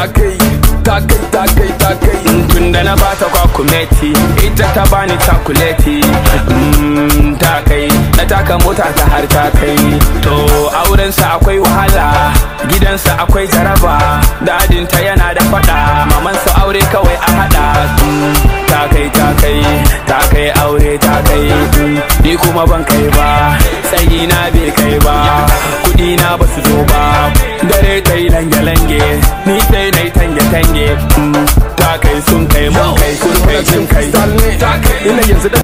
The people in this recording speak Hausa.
ta kai ta kai ta kai ta kai tun da na bata kwakumeti ita ta bani takuleti Mm, ta kai na taka mota ta har ta kai to aurensa akwai wahala gidansa akwai jaraba dadinta yana da fada mamansa aure kawai a hada Mm, ta kai ta kai ta kai aure ta kai Mm, ni kuma ban kai ba tsayi na bai kai ba kudi na ba su zo ba dare ta yi lange-lange ni sai na yi tange-tange Mm, ta kai sun kai mun kai sun kai sun kai ina yanzu da